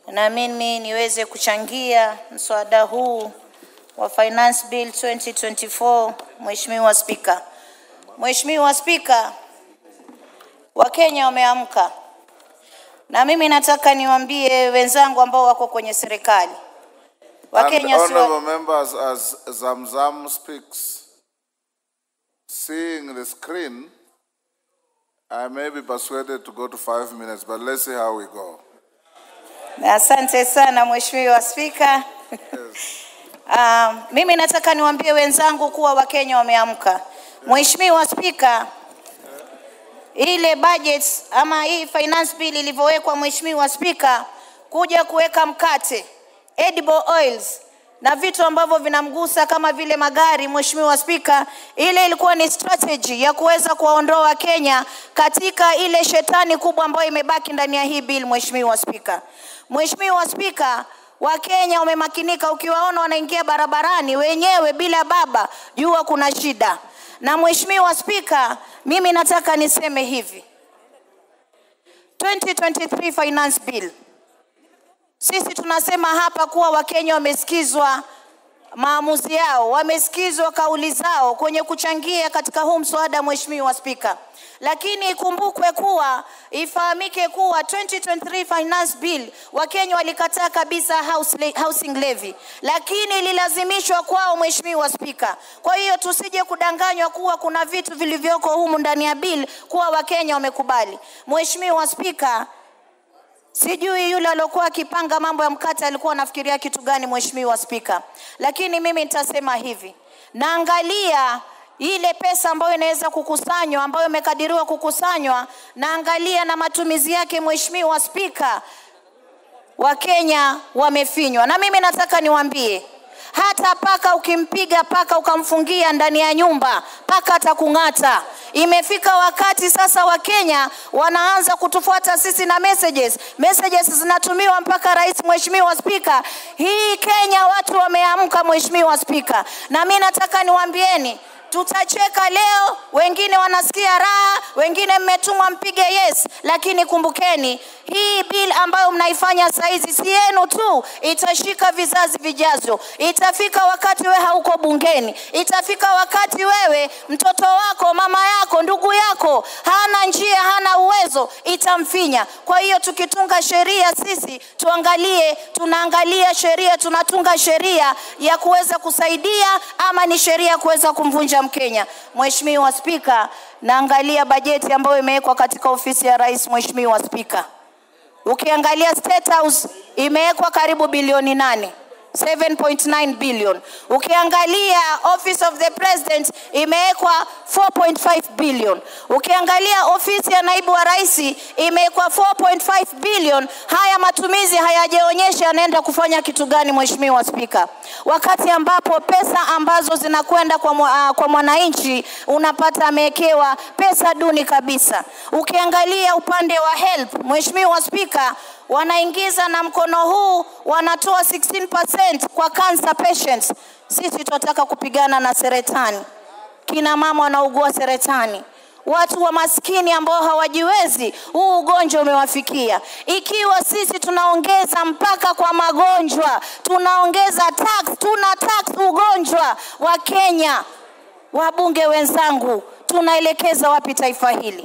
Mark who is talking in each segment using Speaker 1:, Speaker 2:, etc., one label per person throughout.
Speaker 1: na mimi niweze kuchangia mswada huu wa Finance Bill 2024. Mheshimiwa Spika, Mheshimiwa Spika, Wakenya wameamka na mimi nataka niwaambie wenzangu ambao wako kwenye serikali,
Speaker 2: And
Speaker 1: Wakenya si wa-
Speaker 2: honorable members, as Zamzam speaks, seeing the screen, I may be persuaded to go to five minutes, but let's see how we go.
Speaker 1: Asante sana Mheshimiwa Spika. Um, mimi nataka niwaambie wenzangu kuwa Wakenya wameamka. Mheshimiwa Spika, ile budget ama hii finance bill ilivyowekwa, Mheshimiwa Spika, kuja kuweka mkate, edible oils na vitu ambavyo vinamgusa kama vile magari, Mheshimiwa Spika, ile ilikuwa ni strategy ya kuweza kuwaondoa Wakenya katika ile shetani kubwa ambayo imebaki ndani ya hii bill, Mheshimiwa Spika. Mheshimiwa Spika, Wakenya wamemakinika, ukiwaona wanaingia barabarani wenyewe bila baba, jua kuna shida. Na Mheshimiwa Spika, mimi nataka niseme hivi 2023 finance bill sisi tunasema hapa kuwa Wakenya wamesikizwa maamuzi yao, wamesikizwa kauli zao kwenye kuchangia katika huu mswada, Mheshimiwa Spika. Lakini ikumbukwe kuwa, ifahamike kuwa 2023 finance bill Wakenya walikataa kabisa house le- housing levy, lakini ililazimishwa kwao, Mheshimiwa Spika. Kwa hiyo tusije kudanganywa kuwa kuna vitu vilivyoko humu ndani ya bill kuwa Wakenya wamekubali. Mheshimiwa Spika, Sijui yule aliokuwa akipanga mambo ya mkate alikuwa anafikiria kitu gani, Mheshimiwa Spika, lakini mimi nitasema hivi, naangalia ile pesa ambayo inaweza kukusanywa, ambayo imekadiriwa kukusanywa, naangalia na matumizi yake, Mheshimiwa Spika, Wakenya wamefinywa, na mimi nataka niwaambie hata paka ukimpiga paka ukamfungia ndani ya nyumba, paka atakung'ata. Imefika wakati sasa Wakenya wanaanza kutufuata sisi na messages. Messages zinatumiwa mpaka rais. Mheshimiwa Spika, hii Kenya watu wameamka, Mheshimiwa Spika, na mi nataka niwaambieni tutacheka leo, wengine wanasikia raha, wengine mmetumwa mpige yes, lakini kumbukeni hii bill ambayo mnaifanya saizi si yenu tu, itashika vizazi vijavyo. Itafika wakati wewe hauko bungeni, itafika wakati wewe mtoto wako, mama yako, ndugu yako hana njia, hana uwezo, itamfinya. Kwa hiyo tukitunga sheria sisi tuangalie, tunaangalia sheria, tunatunga sheria ya kuweza kusaidia ama ni sheria ya kuweza kumvunja Mkenya. Mheshimiwa Spika, naangalia bajeti ambayo imewekwa katika ofisi ya rais. Mheshimiwa Spika, ukiangalia State House imewekwa karibu bilioni nane 7.9 billion. Ukiangalia Office of the President imewekwa 4.5 billion. Ukiangalia ofisi ya naibu wa rais imewekwa 4.5 billion. Haya matumizi hayajaonyesha yanaenda kufanya kitu gani, Mheshimiwa Spika, wakati ambapo pesa ambazo zinakwenda kwa, mwa- ah, kwa mwananchi unapata amewekewa pesa duni kabisa. Ukiangalia upande wa help, Mheshimiwa Spika, wanaingiza na mkono huu wanatoa 16% kwa cancer patients. Sisi tunataka kupigana na seretani, kina mama wanaugua seretani, watu wa maskini ambao hawajiwezi, huu ugonjwa umewafikia. Ikiwa sisi tunaongeza mpaka kwa magonjwa, tunaongeza tax, tuna tax ugonjwa wa Kenya, wabunge wenzangu, tunaelekeza wapi taifa hili?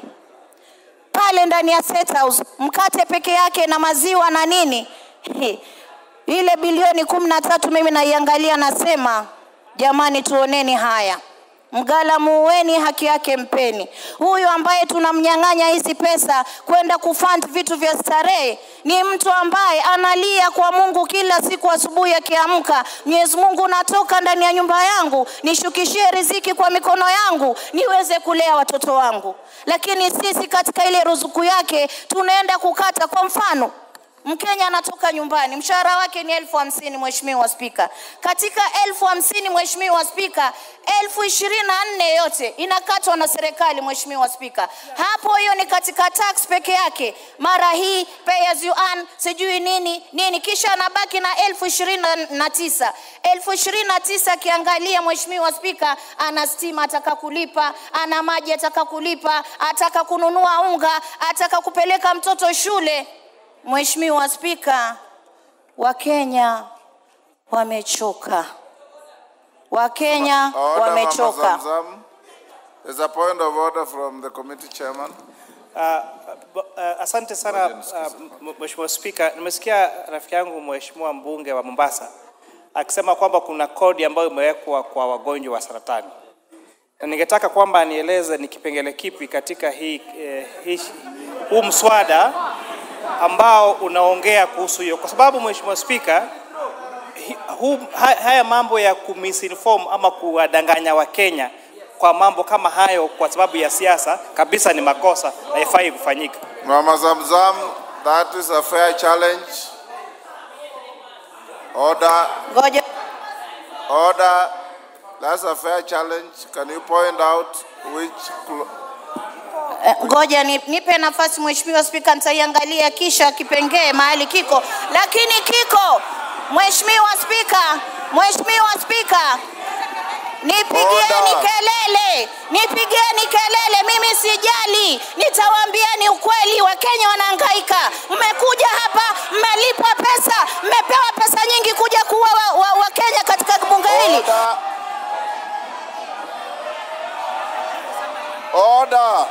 Speaker 1: pale ndani ya State House, mkate peke yake na maziwa na nini He, ile bilioni kumi na tatu mimi naiangalia, nasema jamani, tuoneni haya. Mgala muueni, haki yake mpeni. Huyu ambaye tunamnyang'anya hizi pesa kwenda kufund vitu vya starehe ni mtu ambaye analia kwa Mungu kila siku asubuhi akiamka, Mwenyezi Mungu, natoka ndani ya nyumba yangu, nishukishie riziki kwa mikono yangu niweze kulea watoto wangu. Lakini sisi katika ile ruzuku yake tunaenda kukata. Kwa mfano, Mkenya anatoka nyumbani, mshahara wake ni elfu hamsini Mheshimiwa Spika. Katika elfu hamsini Mheshimiwa Spika, elfu ishirini na nne yote inakatwa na serikali Mheshimiwa Spika. Hapo hiyo ni katika tax peke yake, mara hii pay as you earn, sijui nini nini, kisha anabaki na elfu ishirini na tisa elfu ishirini na tisa akiangalia Mheshimiwa Spika, ana stima ataka kulipa, ana maji ataka kulipa, ataka kununua unga, ataka kupeleka mtoto shule. Mheshimiwa Spika, Wakenya wamechoka. Wakenya
Speaker 2: Order, Mama
Speaker 1: wamechoka.
Speaker 2: Zamzam. There's a point of order from the committee chairman.
Speaker 3: Uh, uh, asante sana uh, m- Mheshimiwa Spika, nimesikia rafiki yangu Mheshimiwa mbunge wa Mombasa akisema kwamba kuna kodi ambayo imewekwa kwa wagonjwa wa saratani, na ningetaka kwamba anieleze ni kipengele kipi katika hii, eh, hii huu mswada ambao unaongea kuhusu hiyo, kwa sababu Mheshimiwa Spika, hi- huu, ha- haya mambo ya kumisinform ama kuwadanganya Wakenya kwa mambo kama hayo kwa sababu ya siasa kabisa ni makosa na haifai kufanyika.
Speaker 2: Mama Zamzam, that is a fair challenge. Order,
Speaker 1: Ngoja
Speaker 2: order. That's a fair challenge. Can you point out which clo-
Speaker 1: Eh, ngoja ni- nipe nafasi Mheshimiwa Spika, nitaiangalia kisha kipengee mahali kiko, lakini kiko. Mheshimiwa Spika, Mheshimiwa Spika, nipigieni
Speaker 2: Order.
Speaker 1: kelele, nipigieni kelele, mimi sijali, nitawaambieni ukweli. Wakenya wanahangaika, mmekuja hapa, mmelipwa pesa, mmepewa pesa nyingi kuja kuua wa, wa, Wakenya katika bunge hili.
Speaker 2: order? Order.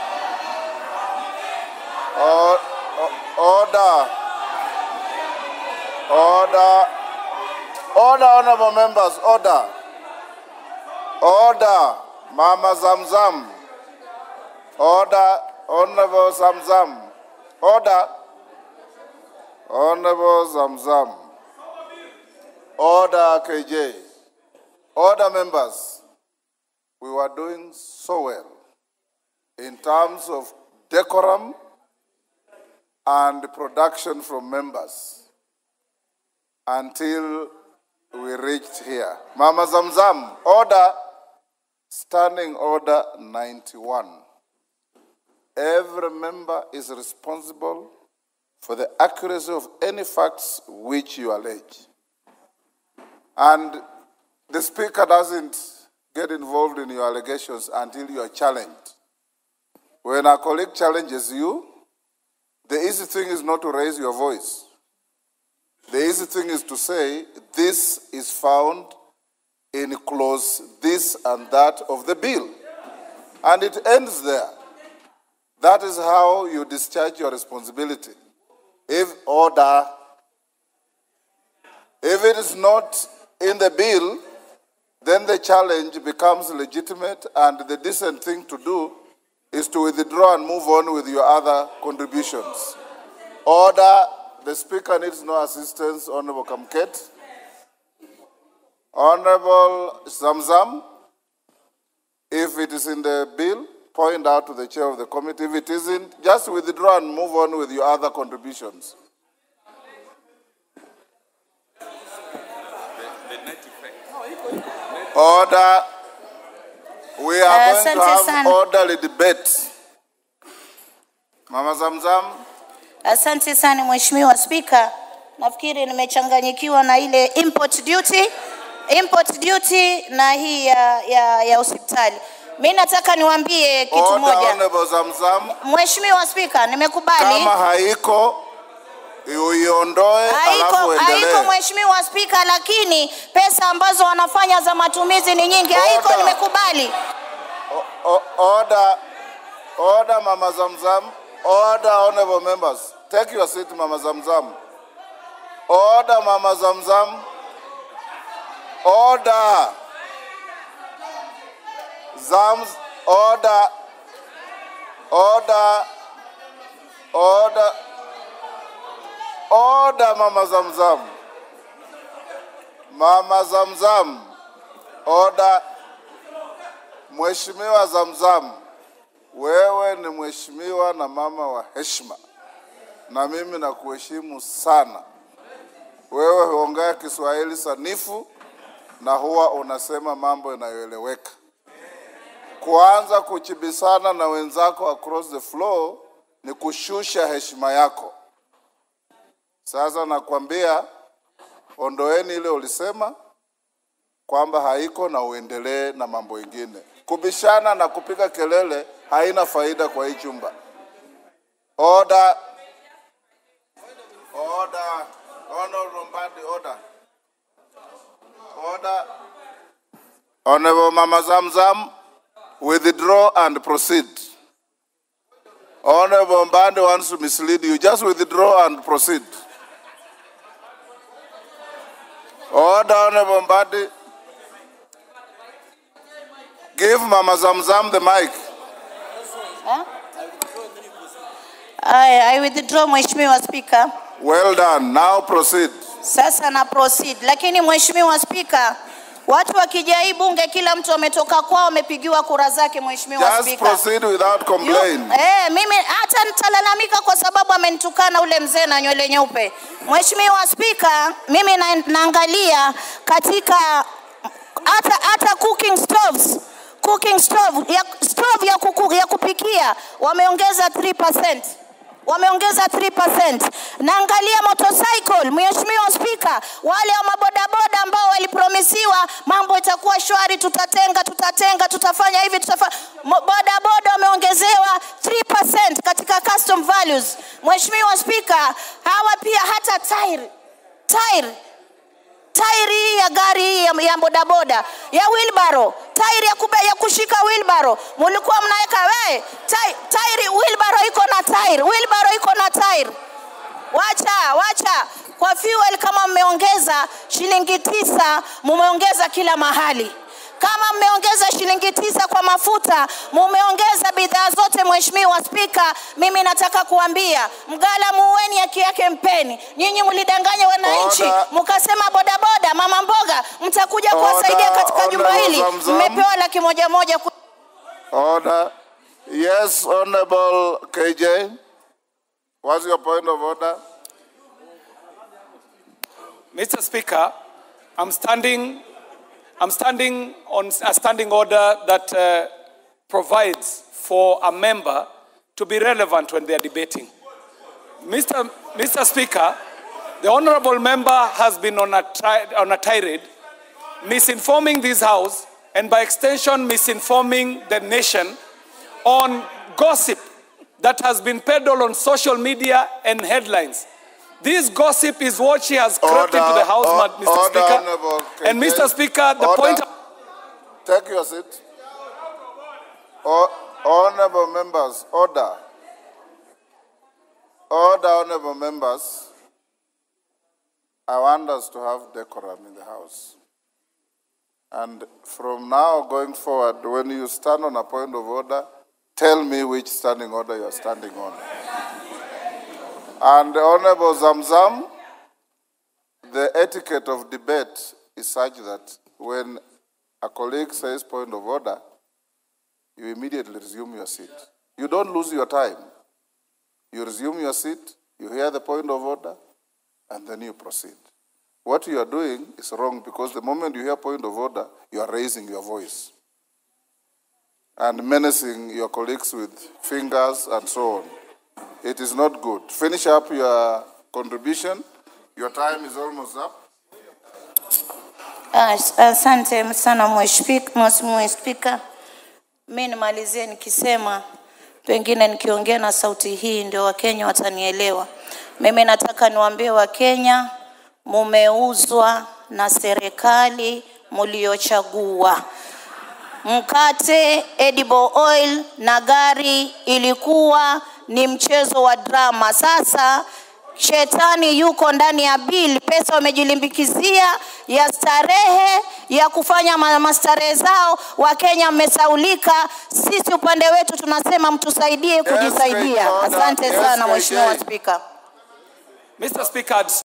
Speaker 2: Or- o- Order. Order. Order, honorable members, order. Order. Mama Zamzam. Order, honorable Zamzam. Order. Honorable Zamzam. Order, KJ. Order, members. We were doing so well in terms of decorum and production from members until we reached here. Mama Zamzam, order, standing order 91. Every member is responsible for the accuracy of any facts which you allege. And the speaker doesn't get involved in your allegations until you are challenged. When a colleague challenges you, the easy thing is not to raise your voice. The easy thing is to say, this is found in clause this and that of the bill. And it ends there. That is how you discharge your responsibility. If order, if it is not in the bill, then the challenge becomes legitimate, and the decent thing to do is to withdraw and move on with your other contributions. Order, the Speaker needs no assistance, Honorable Kamket. Honorable Zamzam, if it is in the bill, point out to the chair of the committee. If it isn't, just withdraw and move on with your other contributions. Order. We are
Speaker 1: Uh,
Speaker 2: going to
Speaker 1: Asante
Speaker 2: have
Speaker 1: sana.
Speaker 2: orderly debate. Mama Zamzam,
Speaker 1: Asante sana Mheshimiwa Spika, nafikiri nimechanganyikiwa na ile import duty, import duty na hii ya, ya, ya hospitali. Mi nataka niwaambie kitu
Speaker 2: order,
Speaker 1: moja.
Speaker 2: Honorable Zamzam.
Speaker 1: Mheshimiwa Spika, nimekubali
Speaker 2: Kama haiko uiondoe,
Speaker 1: haiko,
Speaker 2: alafu
Speaker 1: haiko
Speaker 2: endelee.
Speaker 1: Mheshimiwa Spika, lakini pesa ambazo wanafanya za matumizi ni nyingi. Haiko,
Speaker 2: Order.
Speaker 1: nimekubali.
Speaker 2: O- Order, order, Mama Zamzam. Order, honorable members. Take your seat, Mama Zamzam. Order, Mama Zamzam. Order. Zams, order. Order. Order. Order, Mama Zamzam. Mama Zamzam. Order. Mheshimiwa Zamzam, wewe ni mheshimiwa na mama wa heshima, na mimi nakuheshimu sana. Wewe huongea Kiswahili sanifu na huwa unasema mambo yanayoeleweka. Kuanza kuchibisana na wenzako across the floor ni kushusha heshima yako. Sasa nakwambia, ondoeni ile ulisema kwamba haiko na uendelee na mambo ingine. Kubishana na kupiga kelele haina faida kwa hii chumba. Order. Order. Honorable Mbadi, order. Order. Honorable Mama Zamzam, withdraw and proceed. Honorable Mbadi wants to mislead you. Just withdraw and proceed. Order, Honorable Mbadi. Give Mama Zamzam the mic.
Speaker 1: I, I withdraw Mheshimiwa Spika.
Speaker 2: Well done. Now proceed.
Speaker 1: Sasa na proceed, lakini Mheshimiwa Spika, watu wakija hii bunge, kila mtu ametoka kwao, amepigiwa kura zake. Mheshimiwa
Speaker 2: Just
Speaker 1: Spika,
Speaker 2: proceed without
Speaker 1: Yu-
Speaker 2: complaint.
Speaker 1: Eh, mimi hata nitalalamika kwa sababu amenitukana ule mzee na nywele nyeupe. Mheshimiwa Spika, mimi na, naangalia katika hata hata cooking stoves cooking stove ya, stove ya, kuku, ya kupikia wameongeza 3%. Wameongeza 3%. Naangalia motorcycle, Mheshimiwa Spika, wale wa mabodaboda ambao walipromisiwa mambo itakuwa shwari, tutatenga, tutatenga, tutafanya hivi, tutafanya bodaboda wameongezewa 3% katika custom values. Mheshimiwa Spika, hawa pia hata tairi tairi tairi hii ya gari hii ya, ya bodaboda ya wilbaro tairi ya, kube, ya kushika wilbaro mulikuwa mnaweka we tai, tairi wilbaro iko na tairi wilbaro iko na tairi wacha wacha kwa fuel kama mmeongeza shilingi tisa mumeongeza kila mahali kama mmeongeza shilingi tisa kwa mafuta mumeongeza bidhaa zote mheshimiwa spika mimi nataka kuambia mgala muweni haki yake mpeni nyinyi mlidanganya wananchi
Speaker 2: Order.
Speaker 1: mkasema bodaboda mama mboga mtakuja
Speaker 2: Order,
Speaker 1: kuwasaidia katika jumba
Speaker 2: Honorable
Speaker 1: hili
Speaker 2: Zamzam.
Speaker 1: mmepewa laki moja moja ku...
Speaker 2: Order. Yes, Honorable KJ. What's your point of order?
Speaker 4: Mr. Speaker, I'm standing, I'm standing on a standing order that uh, provides for a member to be relevant when they are debating. Mr. Mr. Speaker, the honorable member has been on a, tri- on a tirade, misinforming this House and by extension misinforming the nation on gossip that has been peddled on social media and headlines. This gossip is what she has crept into the House,
Speaker 2: Order,
Speaker 4: Mr.
Speaker 2: order,
Speaker 4: Speaker.
Speaker 2: Honorable
Speaker 4: And
Speaker 2: KJ.
Speaker 4: Mr. Speaker, the
Speaker 2: Order.
Speaker 4: point.
Speaker 2: Take your seat. O- honorable members, order. Order, honorable members. I want us to have decorum in the House. And from now going forward, when you stand on a point of order, tell me which standing order you are standing on. And Honorable Zamzam, the etiquette of debate is such that when a colleague says point of order, you immediately resume your seat. You don't lose your time. You resume your seat, you hear the point of order, and then you proceed. What you are doing is wrong because the moment you hear point of order, you are raising your voice and menacing your colleagues with fingers and so on. It is not good. Finish up your contribution. Your time is almost up.
Speaker 1: As- Asante sana mheshimiwa spika. Mi nimalizie nikisema, pengine nikiongea na sauti hii ndio Wakenya watanielewa. Mimi nataka niwaambie Wakenya, mumeuzwa na serikali muliochagua. Mkate, edible oil na gari ilikuwa ni mchezo wa drama. Sasa shetani yuko ndani ya bili, pesa wamejilimbikizia ya starehe ya kufanya ma- mastarehe zao. Wakenya mmesaulika, sisi upande wetu tunasema mtusaidie kujisaidia.
Speaker 2: Great order.
Speaker 1: Asante
Speaker 2: Yes,
Speaker 1: sana
Speaker 2: KJ.
Speaker 1: Mheshimiwa Spika.
Speaker 4: Mr. Speaker, I'd